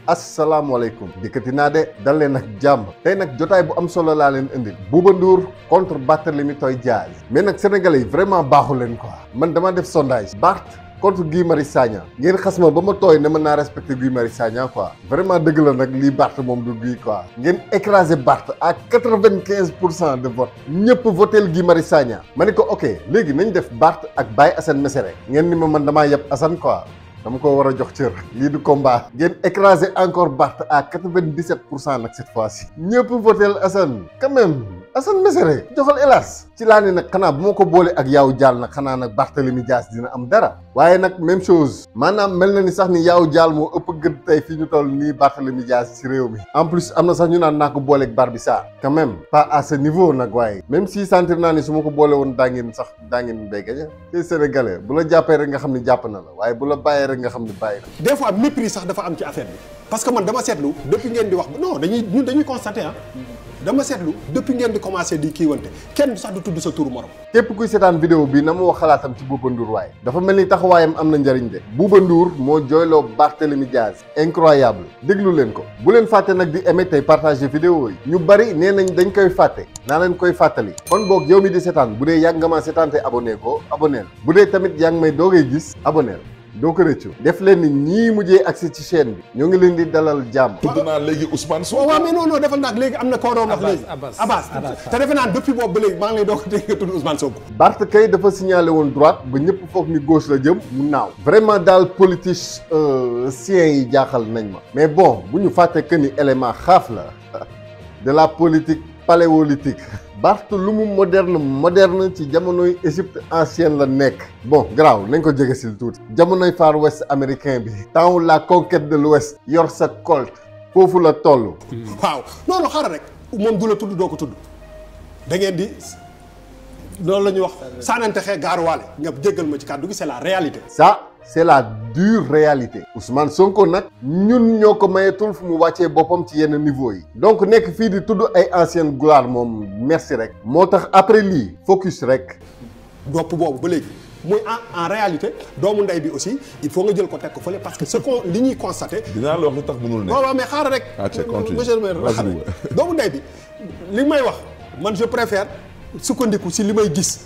asalaamaaleykum dikkati naa de dal leen ak jàmm tey nag jotaay bu am solo laa leen indil Bouba Ndour contre Barthélémy Toye Dias mais nag sénégalais yi vraiment baaxu leen quoi man dama def sondage Barth contre Guy Marius Sagna ngeen xas ma ba ma tooy ne mën naa respecté Guy Marius Sagna quoi vraiment dëgg la nag lii Barth moom du Guy quoi ngeen écrasé Barth à quatre-vingt-quinze pour cent de vote ñëpp votel Guy Marius Sagna ma ne ko ok léegi nañ def Barth ak Baye Assane Mesere ngeen ni ma man damaa yeb Assane quoi dama ko war a jox cër lii du combat ngeen écrasé encore Barth à quatre-vingt-dix-sept pour cent nag cette fois-ci ñëpp votel Assane quand même Assane Mesere joxal hélas ci laa ne nag xanaa bu ma ko boole ak yaaw jaal nag xanaa nag Barthélémy Dias dina am dara waaye nag même chose maanaam mel na ni sax ni yaaw jaal moo ëpp gën tey fii ñu toll nii Barthélémy Dias ci réew mi en plus am na sax ñu naan naa ko booleeg Barbi Sarr quand même pas à ce niveau nag waaye même si sentir naa ni su ma ko boole woon daa ngeen sax daa ngeen day gañe te sénégalais bu la jàppee rek nga xam ni jàpp na la waaye bu la bàyyee rek nga xam ni bàyyi na des fois mépris sax dafa am ci affaire bi parce que man dama seetlu depuis ngeen di wax non dañuy ñun dañuy constater ah dama seetlu depuis ngeen di commencé di kiiwante kenn sax du tudd sa turu morom. képp kuy seetaan vidéo bi na ma wax xalaatam ci Bouba Ndour waaye dafa mel ni taxawaayam am na njëriñ de Bouba Ndour moo jooyloo Barthélémy Dias incroyable déglu leen ko bu leen fàtte nag di aimer tey partager vidéo yi ñu bari nee nañ dañ koy fàtte naa leen koy fàttali kon boog yow mi di seetaan bu dee yàgg nga ma seetaan te abonné ko abonné bu dee tamit yaa ngi may doogay gis abonné doo ko rëccu def leen ni ñii mujjee accès ci chaîne bi ñoo ngi leen di dalal jàmm tudd naa léegi Ousmane Sonko. waaw mais non non defal naa léegi am na koo doon wax léegi. Abbas Abbas te defe naa depuis boobu ba léegi maa ngi lay doog a dégg nga tudd Ousmane Sonko. Barth kay dafa signalé woon droite ba ñëpp foog ni gauche la jëm mu naaw vraiment daal politiciens yi jaaxal nañ ma mais bon bu ñu fàtte que ni élément xaaf la de la politique paléolithique Barth lu mu moderne moderne ci jamonoy Égypte ancienne la nekk bon garaaw nañ ko jege sil tuuti jamonoy Far West américain bi temps la conquête de l'Ouest yor sa colt foofu la toll waaw non non xaaral rek moom du la tudd doo ko tudd da ngeen di loolu la ñuy wax saanante xee gaaruwaale nga jéggal ma ci kàddu gi c'est la réalité. ça c'est la dure réalité Ousmane Sonko nag ñun ñoo ko mayetul fu mu wàccee boppam ci yenn niveau yi donc nekk fii di tudd ay ancienne gloire moom merci rek moo tax après lii focus rek dopp boobu ba léegi muy en en réalité doomu ndey bi aussi il faut nga jël ko teg ko fële parce que ce qu'on li ñuy constater. dinaa la wax lu tax mënul ne. waaw waaw mais xaaral rek. ah c'est continue monsieur le maire Vas-y, xaaral ouais. doomu ndey bi li may wax man je préfère sukkandiku si li may gis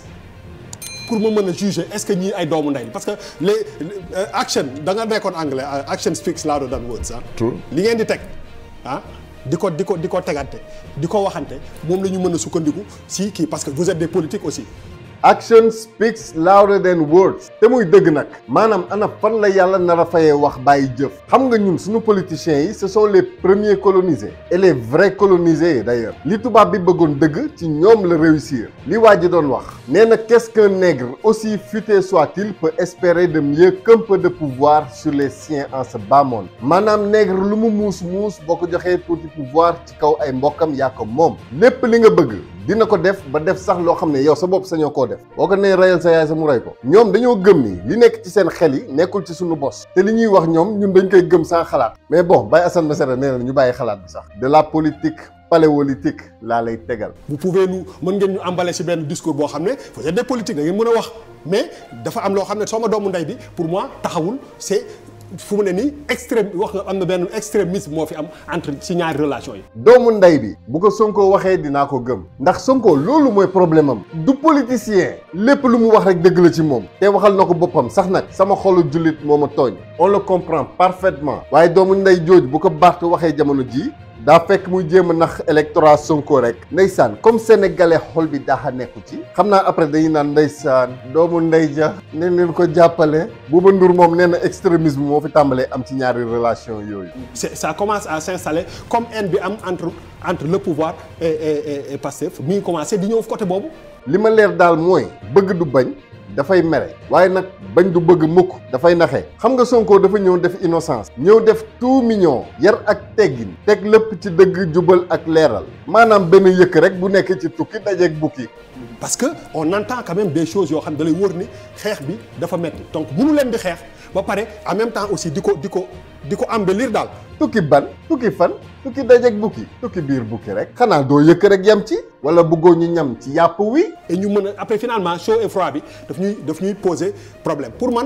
pour ma mën a juger est-ce que ñii ay doomu ndey la parce que les euh, action da nga nekkoon anglais euh, action speaks louder than words ah. True. li ngeen di teg ah di ko di ko di ko tegante di ko waxante moom la ñu mën a sukkandiku si kii parce que vous êtes des politiques aussi. action speaks louder than words te muy dëgg nag maanaam ana fan la yàlla nar a fayee wax bàyyi jëf xam nga ñun suñu politiciens yi ce sont les premiers colonisés et les vrais colonisés d'ailleurs li tubaab bi bëggoon dëgg ci ñoom la réussir li waa ji doon wax nee na qu'est-ce qu'un nègre aussi futé soit-il peut espérer de mieux qu'un peu de pouvoir sur les siens en ce bas monde maanaam nègre lu mu muus muus boo ko joxee tuuti pouvoir ci kaw ay mbokkam yaa ko moom lépp li nga bëgg dina ko def ba def sax loo xam ne yow sa bopp sañoo koo def boo ko nee reyal sa yaay sa mu rey ko ñoom dañoo gëm ni li nekk ci seen xel yi nekkul ci suñu bos te li ñuy wax ñoom ñun dañ koy gëm sans xalaat mais bon Baye Assane Mesere nee na ñu bàyyi xalaat bi sax de la politique paléolithique laa lay tegal vous pouvez nous mën ngeen ñu emballer ci benn discours boo xam ne vous êtes des politiques da ngeen mën a wax mais dafa am loo xam ne soo ma doomu ndey bi pour moi taxawul c'est fu mu ne nii extrême wax nga am na benn extrémisme moo fi am entre ci ñaari relation yi. doomu ndey bi bu ko Sonko waxee dinaa ko gëm ndax Sonko loolu mooy problème am du politicien lépp lu mu wax rek dëgg la ci moom te waxal na ko boppam sax nag sama xolu jullit moo ma tooñ on le comprend parfaitement waaye doomu ndey jooj bu ko Barth waxee jamono jii daa fekk muy jéem a nax électorat Sonko rek ndeysaan comme sénégalais xol bi daaxa nekku ci xam naa après dañuy naan ndeysaan doomu ndey ja ne leen ko jàppale Bouba Ndour moom nee na extrémisme moo fi tàmbalee am ci ñaari relation yooyu c'est ça commence à s'installer comme haine bi am entre entre le pouvoir et et et, et Pastef mi ngi commencé di ñëw côté boobu. li ma leer daal mooy bëgg du bañ dafay mere waaye nag bañ du bëgg mukk dafay naxe xam nga Sonko dafa ñëw def innocence ñëw def tout mignon yar ak teggin teg lépp ci dëgg jubal ak leeral maanaam benn yëkk rek bu nekk ci tukki dajeeg bukki parce que on entend quand même des choses yoo xam ne da lay wóor ni xeex bi dafa metti donc mënu leen di xeex ba pare en même temps aussi di ko di ko di ko embellir daal. tukki ban tukki fan tukki dajeeg bukki tukki biir bukki rek xanaa doo yëkk rek yam ci wala bëggoo ñu ñam ci yàpp wi et ñu mën a après finalement chaud et froid bi daf ñuy daf ñuy poser problème pour man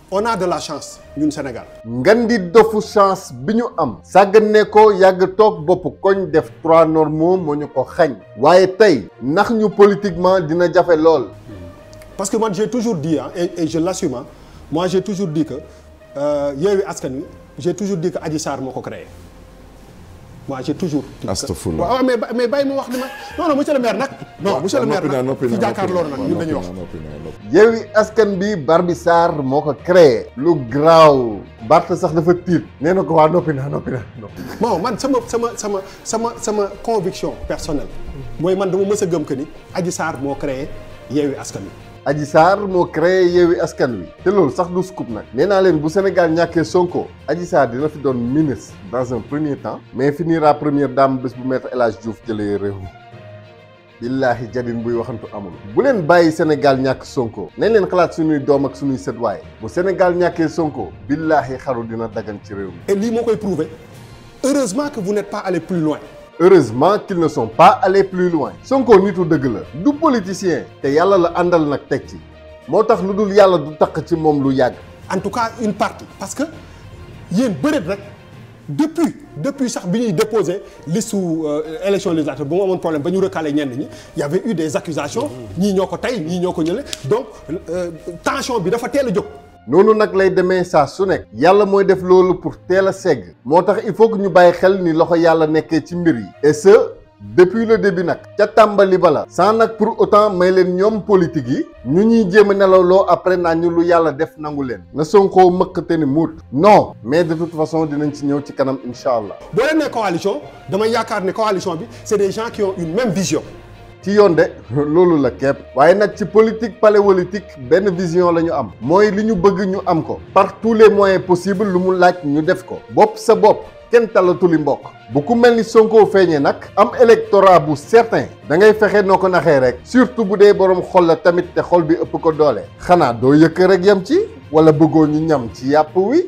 on a de la chance ñun Sénégal ngan di dofu chance bi ñu am sàggane ko yàgg toog bopp koñ def trois normaux moo ñu ko xañ waaye tey ndax ñu politiquement dina jafe lool parce que man j'ai toujours dit ah et, et je l'assume ah moi j'ai toujours dit que euh, Yewwi Askan Wi j'ai toujours dit que Adji Sarr moo ko créé moi j'ai toujours dit que Astafurlah. waaw mais ba- mais bàyyi ma wax li ma non non monsieur le maire nag non monsieur le maire noppi naa nag noppi fi naa jàkkaarloo nag ñun dañuy wax noppi naa noppi Yewwi Askan bi Barbi Sarr moo ko créé lu graaw Bart sax dafa tiit nee na ko waa noppi naa noppi naa noppi bon man sama sama sama sama sama conviction personnelle mooy man dama mës a gëm que ni Adji Sarr moo créé Yewwi Askan Wi Adji Sarr moo créé Yewwi Askan Wi te loolu sax du scoop nag nee naa leen bu Sénégal ñàkkee Sonko Adji Sarr dina fi doon ministre dans un premier temps mais finira première dame bés bu maître El Hadj Diouf jëlee réew mi billaahi jadin buy waxantu amul bu leen bàyyi Sénégal ñàkk Sonko nañ leen xalaat suñuy doom ak suñuy sët waaye bu Sénégal ñàkkee Sonko billaahi xaru dina dagan ci réew mi et lii moo koy prouver heureusement que vous n'êtes pas allé plus loin heureusement qu'ils ne sont pas allés plus loin Sonko nitu dëgg la du politicien te yàlla la àndal nag teg ci moo tax lu dul yàlla du takk ci moom lu yàgg en tout cas une partie parce que yéen bëreet rek depuis depuis sax bi ñuy déposé liste su élection législative bu mu amoon problème ba ñu recalé ñenn ñi y avait eu des accusations ñii ñoo ko tey ñii ñoo ko ñële donc euh, tension bi dafa teel a jóg noonu nag lay demee saa su nekk yàlla mooy def loolu pour teel a segg moo tax il faut que ñu bàyyi xel ni loxo yàlla nekkee ci mbir yi et ce depuis le début nag ca tàmbali bala sans nag pour autant may leen ñoom politique yi ñu ñuy jéem a nelawloo après naa ñu lu yàlla def nangu leen na Sonko mëkkate ni muut non mais de toute façon dinañ ci ñëw ci kanam incha allah boo leen nee coalition damay yaakaar ne coalition bi c'est des gens qui ont une même vision ci yoon de loolu la képp waaye nag ci politique paléolithique benn vision la ñu am mooy li ñu bëgg ñu am ko par tous les moyens possibles lu mu laaj ñu def ko bopp sa bopp kenn talatuli mbokk bu ku mel ni Sonko feeñee nag am électorat bu certain da ngay fexe noo ko naxee rek surtout bu dee borom xol la tamit te xol bi ëpp ko doole xanaa doo yëkk rek yam ci wala bëggoo ñu ñam ci yàpp wi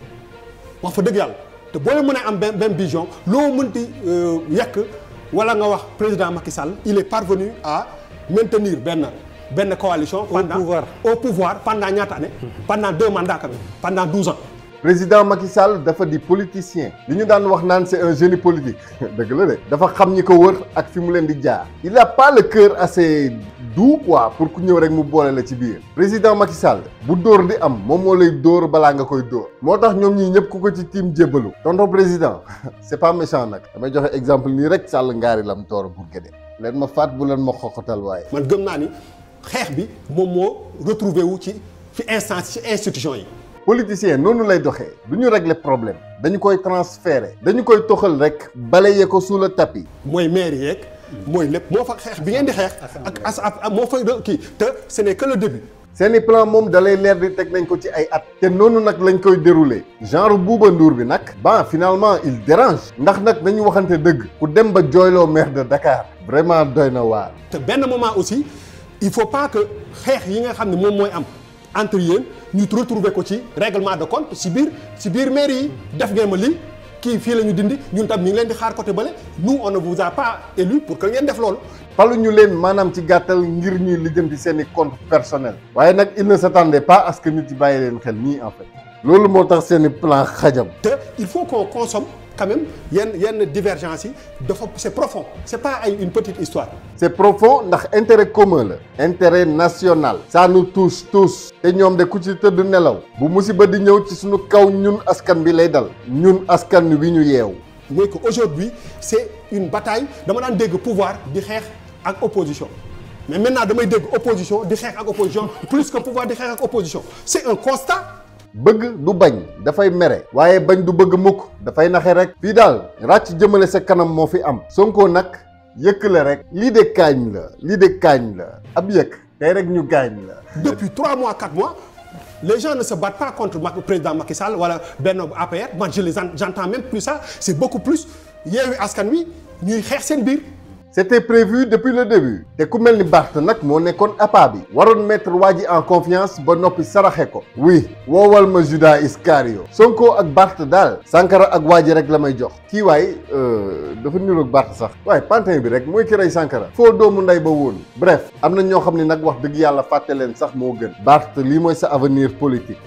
wax fa dëgg yàlla te boo leen mën a am benn benn vision loo mënti yekk wala nga wax président Macky Sall il est parvenu à maintenir benn benn coalition. pendant pouvoir. au pouvoir pendant ñaata année. pendant deux mandats quand même pendant douze ans. président Macky Sall dafa di politicien li ñu daan wax naan c'est un génie politique dëgg la de dafa xam ñi ko wër ak fi mu leen di jaar il a pas le cœur assez doux quoi pour ku ñëw rek mu boole la ci biir président Macky Sall bu dóor di am moom moo lay dóor balaa nga koy dóor moo tax ñoom ñii ñëpp ku ko ci tiim jébbalu tonton président c'est pas méchant nag damay joxe exemple nii rek Sall ngaari lam toor pour géde leen ma faat bu leen ma xoxotal waaye man gëm naa ni xeex bi moom moo retrouvé wu ci fi instance ci institution yi. politicien noonu lay doxee du ñu régler problème dañu koy transférer dañu koy toxal rek balayer ko sous le tapis mooy maire yeeg. mooy lépp moo fa xeex bi ngeen di xeex. ak as ak moo fa kii te ce n'est que le début. seeni plan moom dalay leer di teg nañ ko ci ay at te noonu nag lañ koy dérouler genre Bouba Ndour bi nag ban finalement il dérange ndax nag dañu waxante dëgg ku dem ba jooyloo maire de Dakar vraiment doy na waar te benn moment aussi il faut pas que xeex yi nga xam ne moom mooy am entre yéen ñu retrouver ko ci règlement de compte si biir si biir maire yi def ngeen ma lii kii fii la ñu dindi ñun tam ñu ngi leen di xaar côté bële nous on ne vous a pas élu pour que ngeen def loolu. falu ñu leen maanaam ci gàttal ngir ñuy lijjanti seeni compte personnel waaye nag il ne s'attendait pas à ce que nit yi bàyyi leen xel nii en fait loolu moo tax seeni plan xajam te il faut qu'on consomme quand même yenn yenn divergence yi dafa c'est profond c'est pas ay une petite histoire. c'est profond ndax intérêt commun la intérêt national ça nous touche tous te ñoom de ku ci tëdd nelaw bu musiba di ñëw ci suñu kaw ñun askan bi lay dal ñun askan wi ñu yeewu mooy que aujourd'hui c'est une bataille dama daan dégg pouvoir di xeex ak opposition mais maintenant damay dégg opposition di xeex ak opposition plus que pouvoir di xeex ak opposition c'est un constat bëgg du bañ dafay mere waaye bañ du bëgg mukk dafay naxe rek fii daal ràcc jëmale sa kanam moo fi am Sonko nag yëkk la rek lii de kaañ la lii de kaañ la ab yëkk tey rek ñu gaañ la depuis trois mois quatre mois les gens ne se battent pas contre le président Macky Sall wala benn APR man je les en- j'entends même plus ça c'est beaucoup plus Yewwi Askan Wi ñuy xeex seen biir c'était prévu depuis le début te ku mel ni Barth nag moo nekkoon appât bi waroon mettre waa ji en confiance ba noppi saraxe ko oui woowal ma Judas Iscario Sonko ak Barth daal Sankara ak waa ji rek la may jox kii waay dafa niroog Barth sax waaye pantin bi rek mooy ki rey Sankara foo doomu ndey ba woon bref am na ñoo xam ne nag wax dëgg yàlla fàtte leen sax moo gën Barth lii mooy sa avenir politique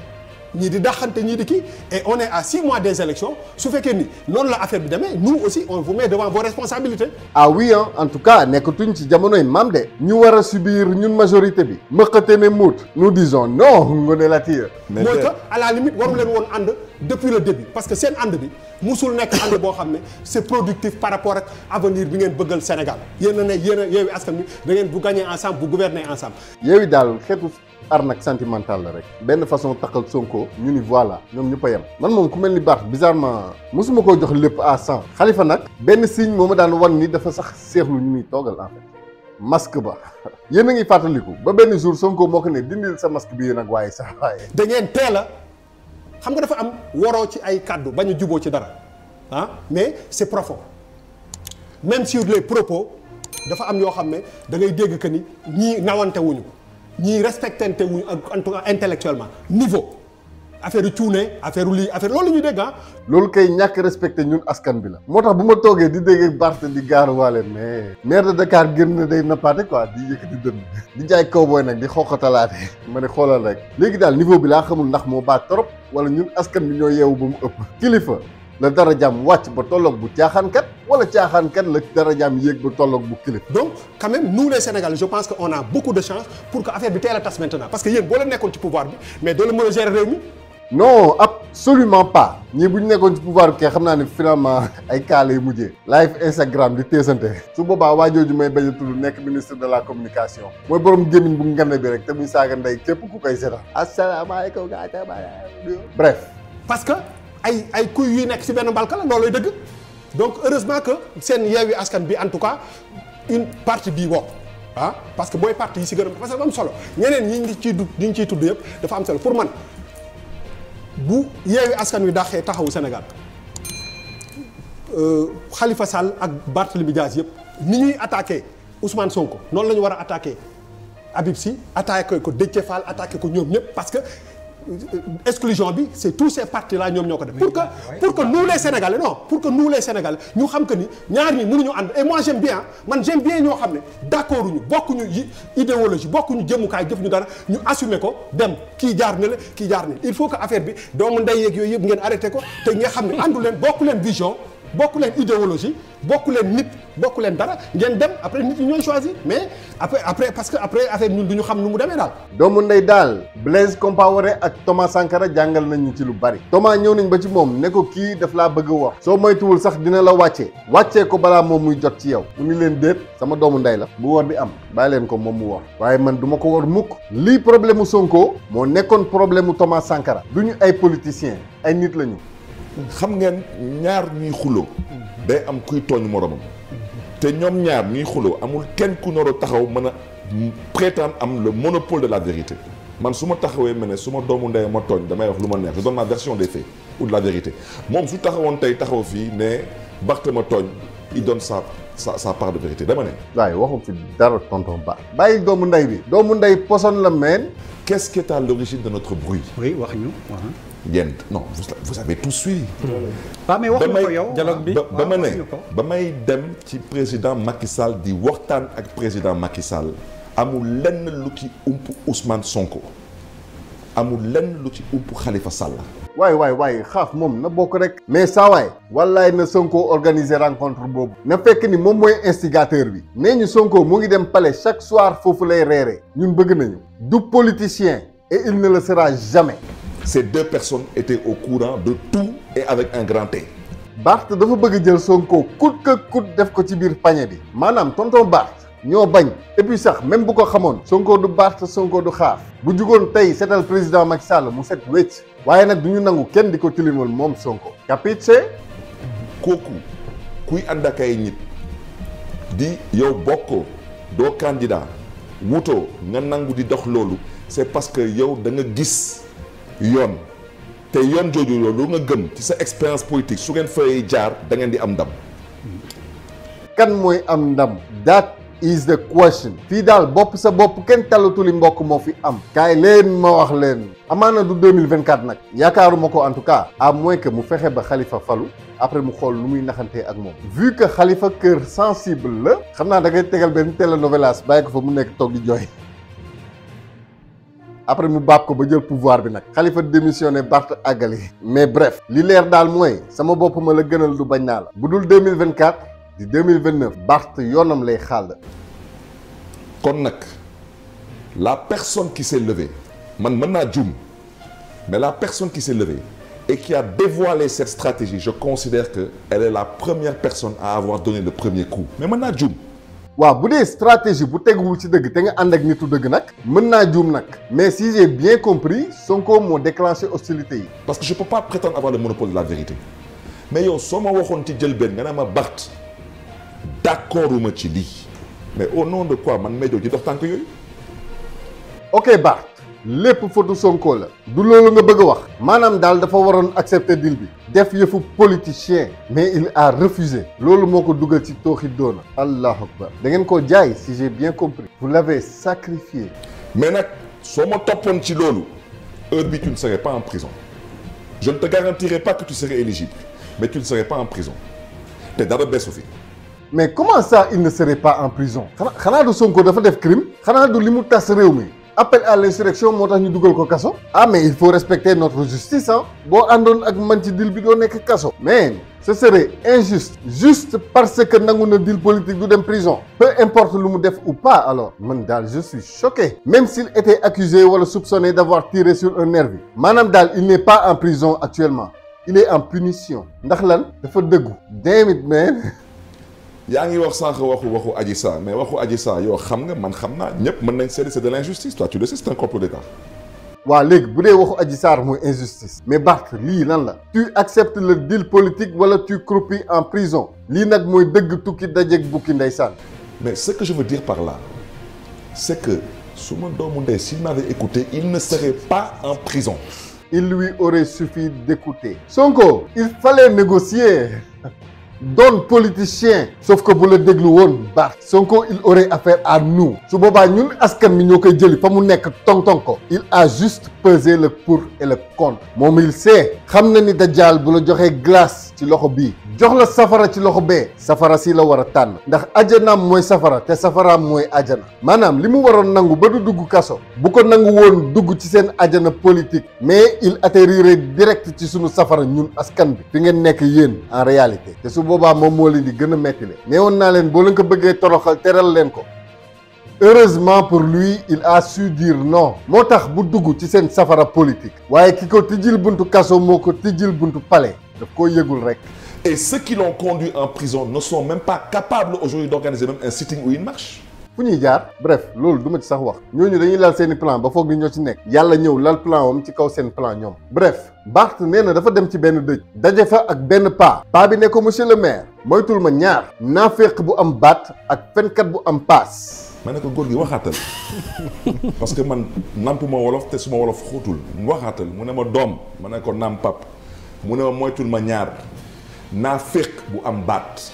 ñii di daxante ñii di kii et on est à six mois des élections su fekkee ni noonu la affaire bi demee nous aussi on vous met devant vos responsabilités. ah oui hein en tout cas nekkatuñ ci jamonoy maam de ñu war a subir ñun majorité bi mëqate ne muut nous disons non Ngoné Latyr mais mooy de- que à la limite waru leen woon ànd depuis le début parce que seen ànd bi musul nekk ànd boo xam ne c'est productif par rapport ak avenir bi ngeen bëggal Sénégal yéen a ne yéen a Yewwi Askan Wi da ngeen bu gagner ensemble bu gouverner ensemble. yooyu daal xeetu arnaque sentimentale la rek benn façon takkal Sonko ñu ni voilà ñoom ñëpp a yem man moom ku mel ni Barth bizarrement mosuma koo jox lépp à cent Khalifa nag benn signe moo ma daan wan ni dafa sax seexlu ñu muy toogal en fait masque ba yéen a ngi fàttaliku ba benn jour Sonko moo ko ne dindil sa masque bi nag waaye sax waaye da ngeen teel a xam nga dafa am waroo ci ay kàddu bañ a juboo ci dara ah mais c'est profond même sur les propos dafa am yoo xam ne da ngay dégg que ni ñii nawante wuñu ñii respectante wuñu ak en tout cas intellectuellement niveau affaire yu cuune affaire yu lii affaire loolu la ñuy dégg ah. loolu kay ñàkk respecté ñun askan bi la moo tax bu ma toogee di dégg Barth di gaaruwaale mais maire de Dakar gën na day nappaate quoi di yëkkati dënn di jaay cowboy nag di xoqatalaate ma ne xoolal rek léegi daal niveau bi laa xamul ndax moo baax trop wala ñun askan bi ñoo yeewu ba mu ëpp kilifa la dara jàmm wàcc ba tolloog bu caaxaankat wala caaxaankat la dara jàmm yéeg ba tolloog bu kilifa donc quand même nous les Sénégalais je pense que on a beaucoup de chance pour que affaire bi teel a tas maintenant parce que yéen boo leen nekkoon ci pouvoir bi mais doo leen mën a gérer réew mi. non absolument pas ñii bu ñu nekkoon ci pouvoir bi kay xam naa ne finalement ay kaa lay mujjee live Instagram di teesante su boobaa waa jooju may bañ a tudd nekk ministre de la communication mooy borom gémmiñ bu ngande bi rek te muy saaga ndey képp ku koy seetaan asalaamaaleykum gaa bref parce que ay ay kuy yuy nekk ci benn mbalka la loolooy dëgg donc heureusement que seen Yewwi Askan bi en tout cas une partie bii bokk ah parce que booy partie yi ci gën a parce que dafa am solo ñeneen ñi ngi ciy du ñi ngi ciy tudd yëpp dafa am solo pour man bu Yewwi Askan wi dàqee taxawu Sénégal Khalifa Sall ak Barthélémy Dias yëpp ni ñuy attaqué Ousmane Sonko noonu la ñu war a attaqué Habib Sy attaqué ko Déthié Fall attaqué ko ñoom ñëpp parce que exclusion bi c'est tous ces partis là ñoom ñoo ko def pour que pour que nous les Sénégalais non pour que nous les Sénégalais ñu xam que ni ñaar ñi mënuñu ànd et moi j'aime bien man j'aime bien ñoo xam ne d'accord ñu bokkuñu yi idéologie bokkuñu jëmukaay jëf ñu dara ñu assumer ko dem kii jaar ne la kii jaar ne il faut que affaire bi doomu ndey yeeg yooyu yëpp ngeen arrêté ko te nga xam ne àndu leen bokku leen vision bokku leen idéologie bokku leen nit bokku leen dara ngeen dem après nit ñi ñooy choisir mais après après parce que après affaire ñun du ñu xam nu mu demee daal doomu ndey daal Blaise Compaoré ak Thomas Sankara jàngal nañu ci lu bari Thomas ñëw nañ ba ci moom ne ko kii daf laa bëgg a wax soo moytuwul sax dina la wàccee wàccee ko balaa moom muy jot ci yow mu ni leen déet sama doomu ndey la bu war di am bàyyi leen ko moom mu war waaye man duma ko war mukk lii problème mu Sonko moo nekkoon problème mu Thomas Sankara du ñu ay politiciens ay nit lañu xam ngeen ñaar ñuy xuloo day am kuy tooñ moromam te ñoom ñaar ñuy xuloo amul kenn ku nar a taxaw mën a prétendre am le monopole de la vérité man su ma taxawee ma ne su ma doomu ndey ma tooñ damay wax lu ma neex je donne ma version des faits ou de la vérité moom su taxawoon tey taxaw fii ne Barth ma tooñ il donne sa sa sa part de vérité dama ne waaye waxu fi dara tonton Ba bàyyi doomu ndey bi doomu ndey poson la meen qu'est-ce qui est à l'origine de notre bruit oui wax ñu waaw. yéen non vous vous avez tout suivi waaw mais wax ba nga may ko yow dialogue bi ba ba ma waaw, ne wax nga ko. ba may dem ci président Macky Sall di waxtaan ak président Macky Sall amul lenn lu ci ump Ousmane Sonko amul lenn lu ci ump Khalifa Sall waay waay waay xaaf moom na bokk rek mais saa waay wallaay na Sonko organiser rencontre boobu na fekk ni moom mooy instigateur bi nee ñu Sonko mu ngi dem palais chaque soir foofu lay reere ñun bëgg nañu du politicien et il ne le sera jamais ces deux personnes étaient au courant de tout et avec un grand T Barth dafa bëgg jël Sonko coûte que coûte def ko ci biir pañe bi maanaam tonton Barth ñoo bañ et puis sax même bu ko xamoon Sonko du Barth Sonko du xaaf bu jugoon tey seetal président Macky Sall mu set wecc waaye nag du ñu nangu kenn di ko tilimal moom Sonko capiche kooku kuy ànd ak ay nit di yow bokkoo doo candidat wutoo nga nangu di dox loolu c'est parce que yow da nga gis yoon te yoon jooju loolu nga gëm ci sa expérience politique su ngeen fay jaar da ngeen di am ndam kan mooy am ndam that is the question fii daal bopp sa bopp kenn talatuli mbokk moo fi am kaay leen ma wax leen amaana du 2024 nag yaakaaruma ko en tout cas à moins que mu fexe ba Khalifa falu après mu xool lu muy naxantee ak moom vu que Khalifa cœur sensible la xam naa da ngay tegal benn télénovelas bàyyi ko fa mu nekk toog di jooy après mu baab ko ba jël pouvoir bi nag Khalifa démissionné Barth àggali mais bref li leer daal mooy sama bopp ma la gënal du bañ naa la bu dul 2024 di 2029 Barth yoonam lay xàll kon nag la personne qui s'est levée man mën naa juum mais la personne qui s'est levée et qui a dévoilé cette stratégie je considère que elle est la première personne à avoir donné le premier coup mais mën naa juum waaw bu dee stratégie bu teguwul ci dëgg te nga ànd ak nitu dëgg nag mën naa juum nag mais si j'ai bien compris Sonko moo déclenché hostilité yi parce que je peux pas prétendre avoir le monopole de la vérité mais yow soo ma waxoon ci jël benn nga ne ma Barth d'accord uma ci lii mais au nom de quoi man Médio ci dox tànk yooyu ok Barth lépp fotu Sonko la du loolu nga bëgg a wax maanaam daal dafa waroon accepter deal bi def yëfu politicien mais il a refusé loolu moo ko dugal ci tooxi doona allahu akbar da ngeen koo jaay si j'ai bien compris vous l'avez sacrifié mais nag soo ma toppoon ci loolu heure bi tu ne serais pas en prison je ne te garantirai pas que tu serais éligible mais tu ne serais pas en prison te dara beesu fi mais comment ça il ne serait pas en prison xanaa xanaa du Sonko dafa def crime xanaa du li mu tas réew mi appel à l'insurrection moo tax ñu dugal ko kaso ah mais il faut respecter notre justice ah boo àndoon ak man ci deal bi doo nekk kaso mais ce serait injuste juste parce que nangu na deal politique du dem prison peu importe lu mu def ou pas alors man daal je suis choqué même s'il était accusé wala soupçonné d'avoir tiré sur un nervi maanaam daal il n'est pas en prison actuellement il est en punition ndax lan dafa dëggu damn it man yaa ngi wax sànq waxu waxu Adji Sarr mais waxu Adji Sarr yow xam nga man xam naa ñëpp mën nañ seede c'est de l'injustice toi tu le sais c'est un complot d'État waaw léegi bu dee waxu Adji Sarr mooy injustice mais Barth lii lan la tu acceptes le deal politique wala tu croupis en prison lii nag mooy dëgg tukki dajeeg bukki ndeysaan mais ce que je veux dire par là c'est que su ma doomu ndey s'il m'avait écouté il ne serait pas en prison il lui aurait suffi d'écouter Sonko il fallait négocier doon politicien sauf que bu la déglu woon baax Sonko il aurait affaire à nous su boobaa ñun askan mi ñoo koy jëli fa mu nekk tong-tong ko il a juste pesé le pour et le contre moom il sait xam na ni Dajjal bu la joxee glace ci loxo bii jox la safara ci loxo bee safara si la war a tànn ndax ajanaam mooy safara te safaraam mooy ajana maanaam li mu waroon nangu ba du dugg kaso bu ko nangu woon dugg ci seen ajana politique mais il atterrirait direct ci sunu safara ñun askan bi fi ngeen nekk yéen en réalité te su boobaa moom moo leen di gën a metti le nee woon naa leen boo leen ko bëggee toroxal teral leen ko heureusement pour lui il a su dire non moo tax bu dugg ci seen safara politique waaye ki ko tijjil buntu kaso moo ko tijjil buntu palais daf koo yëgul rek et ceux qui l'ont conduit en prison ne sont même pas capables aujourd'hui d'organiser même un sitting ou une marche fu ñuy jaar bref loolu du ma ci sax wax ñooñu dañuy lal seeni plan ba foog ni ñoo ci nekk yàlla ñëw lal plan wam ci kaw seen plan ñoom bref Barth nee na dafa dem ci benn dëj daje fa ak benn paa paa bi ne ko monsieur le maire moytul ma ñaar naaféq bu am baat ak fenkat bu am paas ma ne ko góor gi waxaatal parce que man nampuma wolof te suma wolof xóotul waxaatal mu ne ma doom ma ne ko naam pap mu ne ma moytul ma ñaar naa féq bu am baat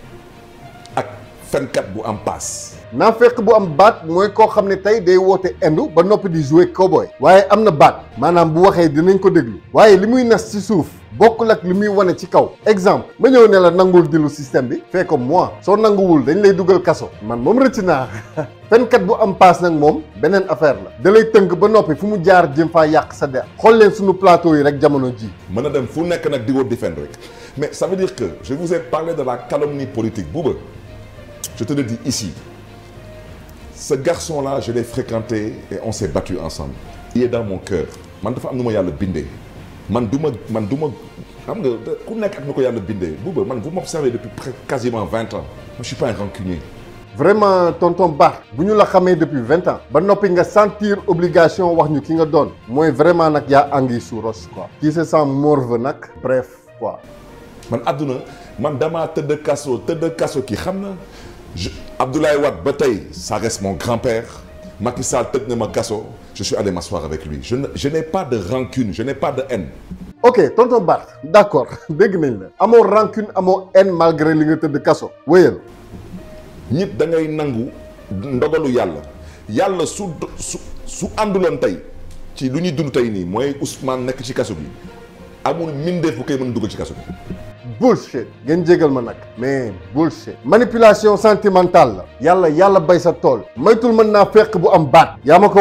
ak fenkat bu am paas naaféq bu am baat mooy koo xam ne tey day woote indu ba noppi di jouer cowboy waaye am na baat maanaam bu waxee dinañ ko déglu waaye li muy nas ci suuf bokkul ak li muy wane ci kaw exemple ma ñëw ne la nangul dilu système bi fee comme moi soo nanguwul dañ lay dugal kaso man moom rëcc naa fenkat bu am paas nag moom beneen affaire la da lay tënk ba noppi fu mu jaar jëm faa yàq sa der xool leen suñu plateau yi rek jamono ji mën na dem fu nekk nag di woo défendre rek mais ça veut dire que je vous ai parlé de la calomnie politique Bouba je te le dis ici ce garçon là je l'ai fréquenté et on s'est battu ensemble il est dans mon cœur man dafa am nu ma yàlla bindee man du ma man du ma xam nga ku nekk ak nu ko yàlla bindee Bouba man vous m'observez depuis près quasiment vingt ans moi je suis pas un rancunier vraiment tonton Barth bu ñu la xamee depuis vingt ans ba noppi nga sentir obligation wax ñu ki nga doon mooy vraiment nag yaa anguille sous roche quoi qui se sent morveux nag bref quoi man àdduna man damaa tëdd kaso tëdd kaso kii xam na je Abdoulaye Wade ba tey ça reste mon grand-père Macky Sall tëdd na ma kaso je suis allé m'asseoir avec lui je ne je n'ai pas de rancune je n'ai pas de haine ok tonton Barth d'accord dégg nañ la amoo rancune amoo haine malgré li nga tëdd kaso wéyal nit da ngay nangu ndogalu yàlla yàlla su su su ànduloon tey ci lu ñuy dund tey nii mooy Ousmane nekk ci kaso bi amul mindeef bu koy mën dugal ci kaso bi bullshit ngeen jégal ma nag mais bullshit manipulation sentimentale la yàlla yàlla bay sa tool maytul mën naa fekk bu am baat yaa ma ko wax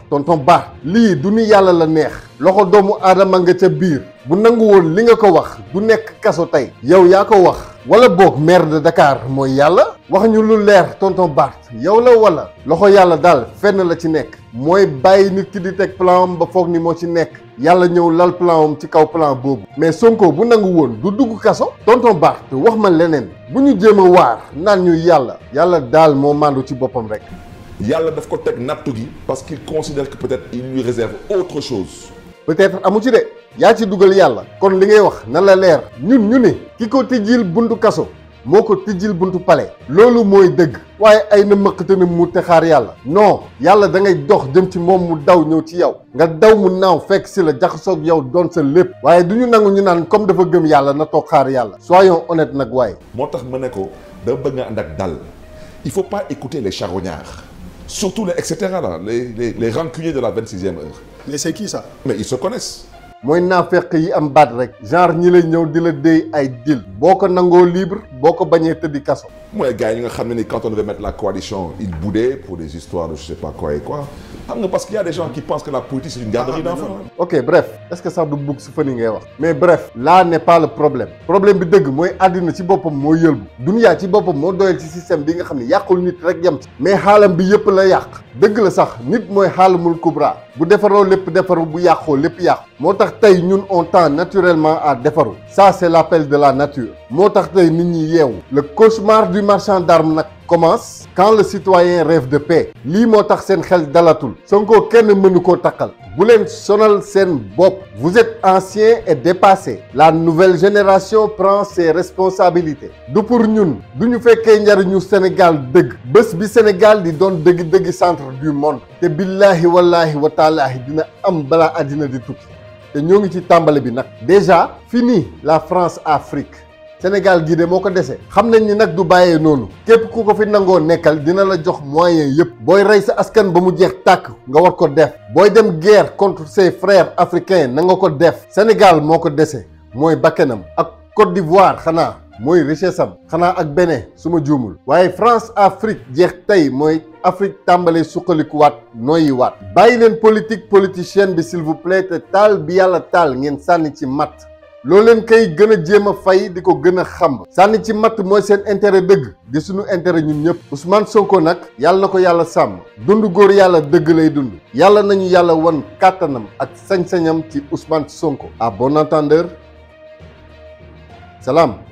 tonton Ba lii du ni yàlla la neex loxo doomu aadama nga ca biir bu nangu woon li nga ko wax du nekk kaso tey yow yaa ko wax wala boog maire de Dakar mooy yàlla wax ñu lu leer tonton Bart yow la wala loxo yàlla daal fenn la ci nekk mooy bàyyi nit ki di teg plan am ba foog ni moo ci nekk yàlla ñëw lal plan am ci kaw plan boobu mais Sonko bu nangu woon du dugg kaso tonton Bart wax ma leneen bu ñu jéem a waar naan ñu yàlla yàlla daal moo màndu ci boppam rek yàlla daf ko teg nattu gi parce qu'il considère que peut-être il lui réserve autre chose peut-être amu ci de yaa ci dugal yàlla kon li ngay wax na la leer ñun ñu ni ki ko tijjil buntu kaso moo ko tijjil buntu palais loolu mooy dëgg waaye ay na mëqate na mu te xaar yàlla non yàlla da ngay dox jëm ci moom mu daw ñëw ci yow nga daw mu naaw fekk si la jaxasoog yow doon sa lépp waaye du ñu nangu ñu naan comme dafa gëm yàlla na toog xaar yàlla soyons honnêtes nag waaye moo tax ma ne ko da bëgg nga ànd ak dal il faut pas écouter les charognards surtout les et cetera là les les les rancuniers de la vingt sixième heure mais c'est qui ça mais ils se connaissent mooy naafeq yi am baat rek genre ñi lay ñëw di la déy ay deal boo ko nangoo libre boo ko bañee tëddi kaso mooy gars yi nga xam ne ni quand on devait mettre la coalition ils boudaient pour des histoires de je sais pas quoi et quoi xam nga parce qu'il y a des gens qui pensent que la politique c'est une garderie d'enfants ok bref est-ce que sax du bugg su fani ngay wax mais bref là n'est pas le problème problème bi dëgg mooy àddina ci boppam moo yëlbu duniyaa ci boppam moo doyal ci système bi nga xam ne yàqul nit rek yem ci mais xaalam bi yëpp la yàq dëgg la sax nit mooy xaalamul kubra bu defaroo lépp defaru bu yàqoo lépp yàqu moo tax tey ñun on tend naturellement à defaru ça c'est l'appel de la nature moo tax tey nit ñi yeewu le cauchemar du marchand d'armes nag commence quand le citoyen rêve de paix lii moo tax seen xel dalatul Sonko kenn mënu koo takkal bu leen sonal seen bopp vous êtes ancien et dépassé la nouvelle génération prend ses responsabilités du pour ñun du ñu fekkee njariñu Sénégal dëgg bés bi Sénégal di doon dëgg-dëgg centre du monde te billaahi wallaahi wa taalaahi dina am balaa àddina di tukki te ñoo ngi ci tàmbali bi nag déjà fini la France Afrique Sénégal gii de moo ko dese xam nañ ni nag du bàyyee noonu képp ku ko fi nangoo nekkal dina la jox moyen yépp booy rey sa askan ba mu jeex tàkk nga war ko def booy dem guerre contre ses frères africains na nga ko def Sénégal moo ko dese mooy bakkenam ak Côte d'Ivoire xanaa mooy richesse am xanaa ak Bénin su ma juumul waaye France Afrique jeex tey mooy Afrique tàmbalee suqalikuwaat nooyi waat bàyyi leen politique politicienne bi s'il vous plaît te taal bi yàlla taal ngeen sànni ci matt loo leen koy gën a jéem a fay di ko gën a xam sànni ci matt mooy seen intérêt dëgg di suñu intérêt ñun ñëpp Ousmane Sonko nag yàlla na ko yàlla sàmm dund góor yàlla dëgg lay dund yàlla nañu yàlla wan kàttanam ak sañ-sañam ci Ousmane Sonko à bon entendeur salaam